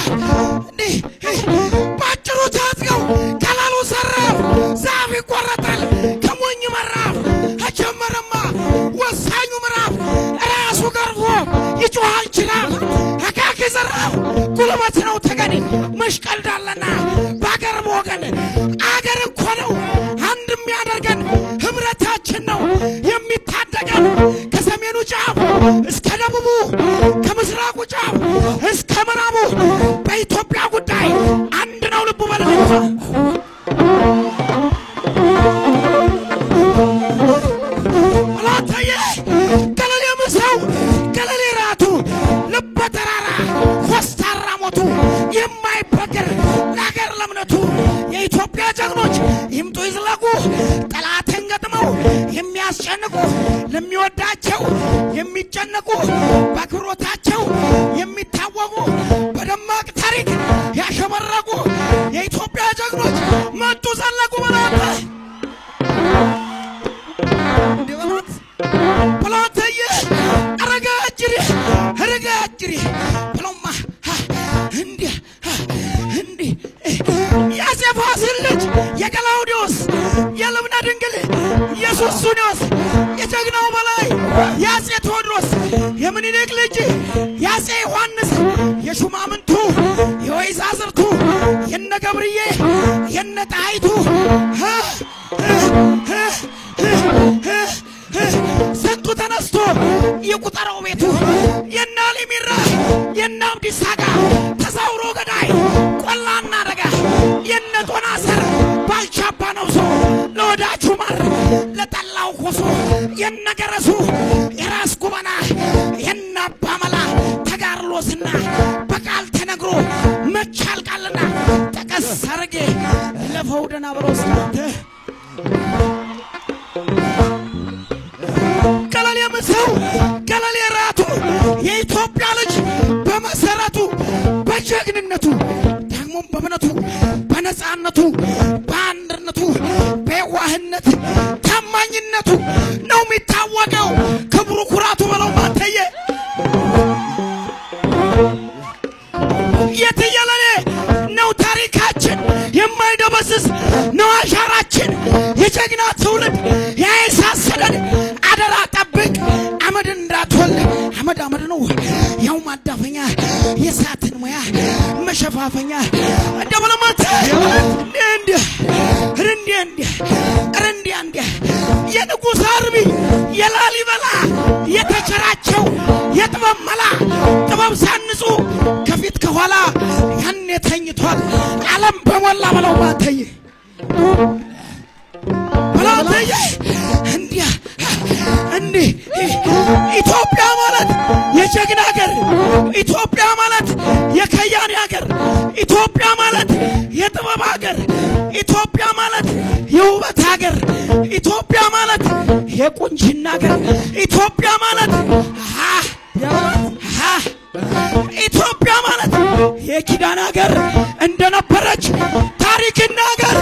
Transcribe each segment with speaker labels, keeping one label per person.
Speaker 1: እንዲህ ባጭሩ ታጥቀው ቀላሉ ሰራፍ ዛፍ ይቆረጣል ከሞኝ መራፍ ከጀመረማ ወሳኙ ምዕራፍ ራሱ ገርፎ ይጮሃል ችራፍ አካኪ ዘራፍ ጉልበት ነው ተገን መሽቀልዳለና በአገር በወገን አገር እኮ ነው አንድ የሚያደርገን ህብረታችን ነው የሚታደገን ከሰሜኑ ጫፍ እስከ ደቡቡ ከምስራቁ ጫፍ እስከ ምዕራቡ በኢትዮጵያ ጉዳይ አንድ ነው ልቡ በለልፋ አላታየ ገለሌ ምሰው ገለሌ ራቱ ልበ ተራራ ኮስታራ ሞቱ የማይበገር ለሀገር ለእምነቱ የኢትዮጵያ ጀግኖች ይምጡ ይዝለቁ ጠላትን ገጥመው የሚያስጨንቁ ለሚወዳቸው የሚጨነቁ በአክብሮታቸው የሚታወቁ በደማቅ ታሪክ ያሸበረቁ የኢትዮጵያ ጀግኖች መጡ ዘለቁ በላተ እንዲበሉት ብሎትየ አረጋ እጅሪ አረጋ እጅሪ ብሎማ እንዲህ እንዲህ የአፄ ፋሲል ልጅ የቀላውዲዮስ የልብነ ድንግል የሱስንዮስ የጀግናው በላይ የአፄ ቴዎድሮስ የምኒልክ ልጅ የአፄ ዮሐንስ የሹማምንቱ የወይዛዝርቱ የነ ገብርዬ የነ ጣይቱ ስንቱ ተነስቶ የቁጠረው ቤቱ የነ ሊሚራ የነ አብዲሳ አጋ ተዛውሮ ገዳይ ቆላና ደጋ የነ ጦና ሰር ባልቻባ ነብሶ ለወዳጁ ማር ለጠላው ኮሶ የነ ገረሱ የራስ ጉበና የነ አባመላ ተጋርሎስና በቃል ተነግሮ መቻል ቃልና ጠቀስ አረጌ ለፈው ደና ብሮስ ገለሌ ምሰው ገለሌ ራቱ የኢትዮጵያ ልጅ በመሰረቱ በጀግንነቱ ደግሞም በእምነቱ በነፃነቱ በአንድነቱ በየዋህነት ታማኝነቱ ነው የሚታወቀው ክብሩ ኩራቱ በለው ማተየ የትየለሌ ነው ታሪካችን የማይደበዝዝ ነው አሻራችን የጀግና ትውልድ ያይሳሰደን አደራ ጠብቅ አመድ እንዳትወልድ አመድ አመድ ነው ያው ማዳፈኛ የሳትን ሙያ መሸፋፈኛ ደብለማት እንዲ እንዲ እንዲ እንዲ እንዲ የንጉሥ አርቢ የላሊበላ የተቸራቸው የጥበብ መላ ጥበብ ሳንጹ ከፊት ከኋላ ያኔ ተኝቷል ዓለም በሞላ በለው ባተይ በላተይ እንዲያ እንዲህ ኢትዮጵያ ማለት የጀግና ሀገር፣ ኢትዮጵያ ማለት የከያኔ ሀገር፣ ኢትዮጵያ ማለት የጥበብ ሀገር፣ ኢትዮጵያ ማለት የውበት ሀገር፣ ኢትዮጵያ ማለት የቁንጅና ሀገር፣ ኢትዮጵያ ማለት አ አ ኢትዮጵያ ማለት የኪዳን ሀገር እንደነበረች ታሪክ ይናገር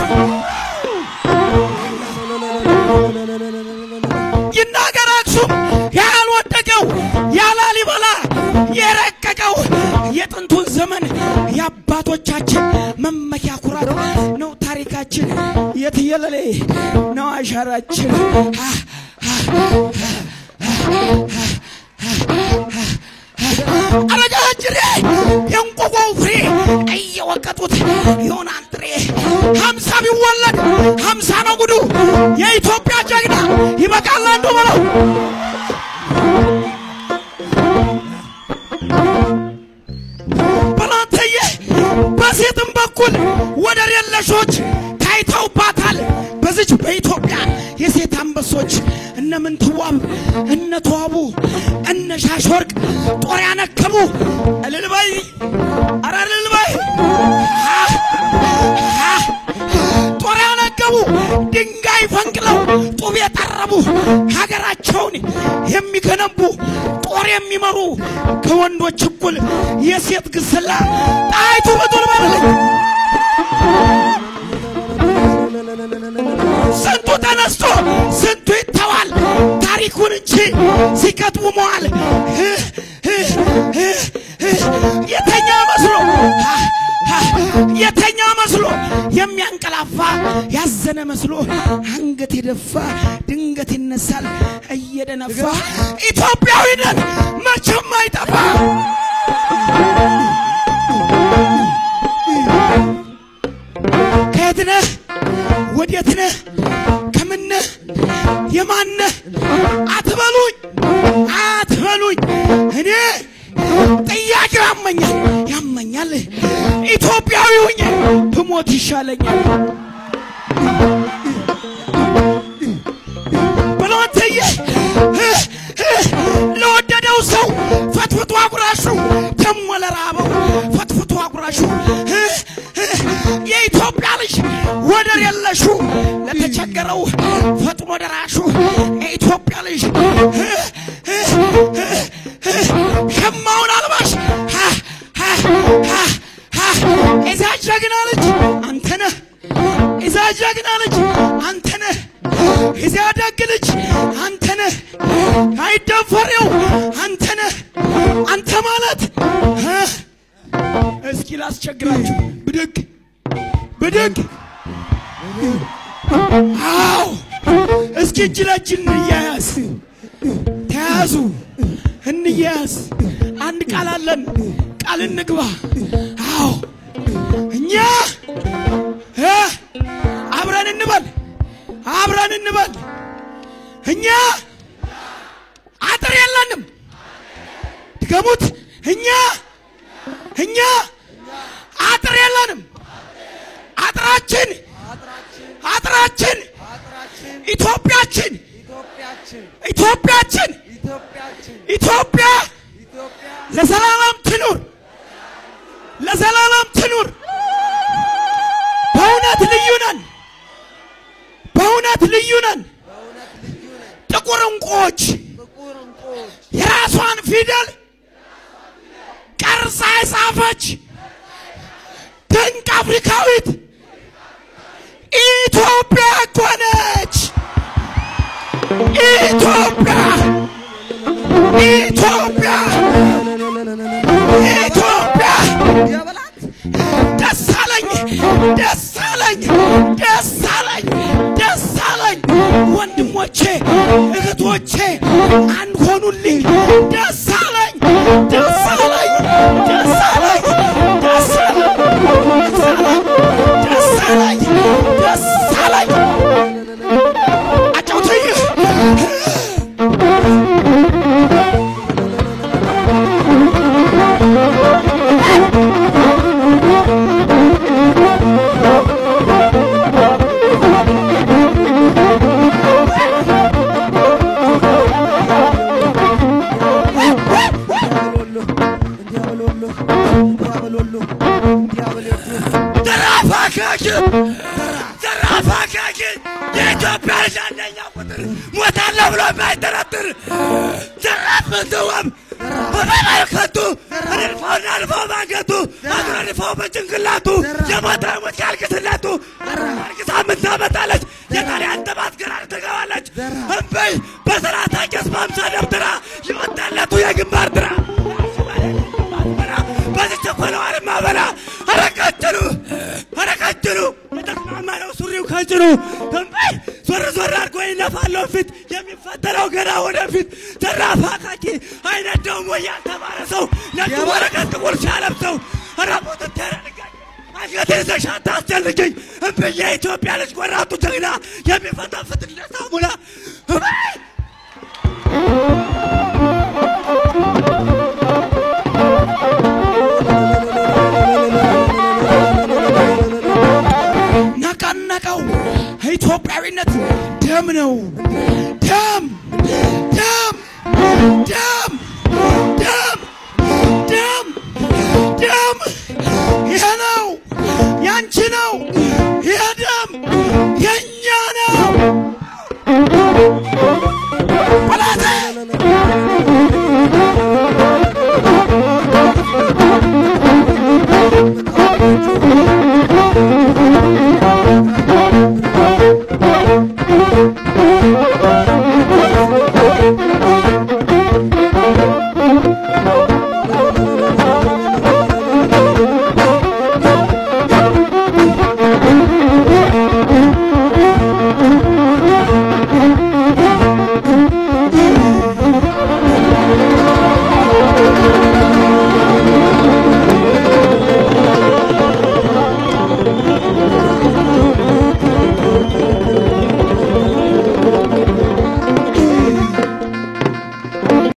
Speaker 1: ይናገር አክሱም ያልወደቀው ያላሊበላ የረቀቀው የጥንቱን ዘመን የአባቶቻችን መመኪያ ኩራት ነው ታሪካችን የትየለሌ ነው አሻራችን አረጋጅሬ የእንቆቆው ፍሬ እየወቀጡት ይሆናል ጥሬ ሀምሳ ቢወለድ ሀምሳ ነው ጉዱ የኢትዮጵያ ጀግና ይበቃል አንዱ በለው በላንተየ በሴትም በኩል ወደር የለሾች ታይተውባታል በዚች በኢትዮጵያ የሴት አንበሶች እነ ምንትዋብ እነ ተዋቡ እነ ሻሽወርቅ ጦር ያነከቡ እልል በይ ኧረ እልል በይ ሀ፣ ሀ፣ ጦር ያነገቡ ድንጋይ ፈንቅለው ጡብ የጠረቡ ሀገራቸውን የሚገነቡ ጦር የሚመሩ ከወንዶች እኩል የሴት ግስላ ጣይቱ በጡል በልልኝ ስንቱ ተነስቶ ስንቱ ይተዋል ታሪኩን እንጂ ሲከትቡ መዋል የተኛ መስሎ የተኛ መስሎ የሚያንቀላፋ ያዘነ መስሎ አንገት የደፋ ድንገት ይነሳል እየደነፋ ኢትዮጵያዊነት መቼም አይጠፋ። ከየት ነህ? ወዴት ነህ? ከምን ነህ? የማን ነህ? አትበሉኝ አትበሉኝ። እኔ ጥያቄው ያመኛል ያመኛል። ኢትዮጵያዊ ሁኜ ብሞት ይሻለኛል። ብሎትዬ ለወደደው ሰው ፈትፍቶ አጉራሹ ደሞ ለራበው ፈትፍቶ አጉራሹ የኢትዮጵያ ልጅ ወደር የለሹ ለተቸገረው ፈጥኖ ደራሹ የኢትዮጵያ ልጅ ሸማውን አልባሽ እዛ ጀግና ልጅ አንተ ነህ። እዛ ጀግና ልጅ አንተ ነህ። እዛ ደግ ልጅ አንተ ነህ። አይደፈሬው አንተ ነህ። አንተ ማለት እስኪ ላስቸግራችሁ ብድግ ብድግ አዎ እስኪ እጅ ለእጅ እንያያዝ ተያዙ እንያያዝ አንድ ቃል አለን ቃል እንግባ አዎ እኛ እ አብረን እንበል አብረን እንበል እኛ አጥር የለንም ድገሙት እኛ እኛ አጥር የለንም አጥራችን አጥራችን ኢትዮጵያችን ኢትዮጵያችን ኢትዮጵያ ለዘላለም ትኑር ለዘላለም ትኑር። በእውነት ልዩ ነን፣ በእውነት ልዩ ነን። ጥቁር እንቁዎች የራሷን ፊደል ቀርጻ የጻፈች ድንቅ አፍሪካዊት ኢትዮጵያ እኮ ነች። ኢትዮጵያ ኢትዮጵያ ኢትዮጵያ ደስ አለኝ ደስ አለኝ ደስ አለኝ ደስ አለኝ ወንድሞቼ እህቶቼ አንድ ሆኑልኝ ደስ አለኝ ደስ አለኝ ደስ አለኝ ደስ አለኝ ደስ አለኝ ደስ አለኝ አጫውተኝ
Speaker 2: ዘራፋካኪ ዘራፋካኪ የኢትዮጵያ ልጅ አንደኛ ቁጥር ሞታለሁ ብሎ የማይጠረጥር ዘራፍ ምንትወም በመመልከቱ አድርፈውና አልፈው ባንገቱ አድረድፈው በጭንቅላቱ የሞተ ሞት ያልቅስለቱ አርግሳ ምን ታመጣለች? የጣሊያን ጥባት ግራር ትገባለች። እምበይ በስርዓት አቄስ በአምሳ ደብትራ የወጣለቱ የግንባር ድራ በዚህ ቸኮለዋን ማበላ አረቀጭኑ አረቀጭኑ የተስማማ ነው ሱሪው ከጭኑ እምበይ ዞር ዞር አድርጎ ይነፋለው ፊት የሚፈተለው ገና ወደፊት ዘራፍ አካኪ አይነት ደግሞ ያልተማረ ሰው ነጭ ወረቀት ጥቁር ሲያለብሰው ረቦት ተረድጋኝ አንገቴ ይዘሽ አታስጨንቅኝ እምብዬ የኢትዮጵያ ልጅ ቆራጡ ጀግና የሚፈተፍትለት ሳሙና እምበይ
Speaker 1: ነቀነቀው ኢትዮጵያዊነት ደም ነው ደም ደም ደም ደም ደም ደም ይሄ ነው ያንቺ ነው